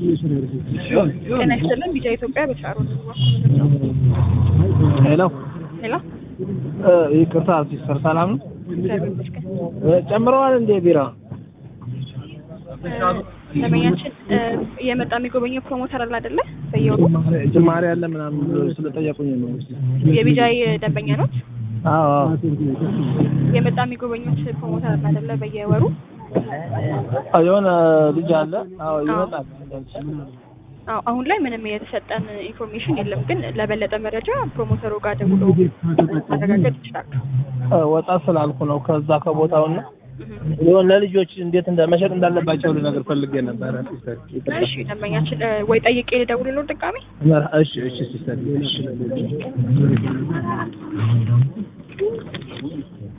ጤና ይስጥልን ቢጫ ኢትዮጵያ በሻሮ ሄሎ ሄሎ ይቅርታ ሲስተር ሰላም ነው? እግዚአብሔር ይመስገን ጨምረዋል እንዴ ቢራ? ደንበኛችን እየመጣ የሚጎበኘው ፕሮሞተር አለ አይደለ በየወሩ ጭማሪ አለ ምናምን ብሎ ስለጠየቁኝ ነው። የቢጃይ ደንበኛ ኖት አዎ አዎ። የመጣ የሚጎበኙት ፕሮሞተር አለ አይደለ በየወሩ አዎ፣ የሆነ ልጅ አለ። አዎ ይመጣል። አዎ አሁን ላይ ምንም የተሰጠን ኢንፎርሜሽን የለም ግን ለበለጠ መረጃ ፕሮሞተሩ ጋር ደውሎ ማረጋገጥ ይችላሉ ወጣ ስላልኩ ነው ከዛ ከቦታውና የሆነ ለልጆች እንዴት እንደ መሸጥ እንዳለባቸው ልነግር ፈልጌ ነበረ ሲስተር። እሺ ደንበኛችን ወይ ጠይቄ ልደውልልዎ ድጋሜ እሺ እሺ ሲስተር እሺ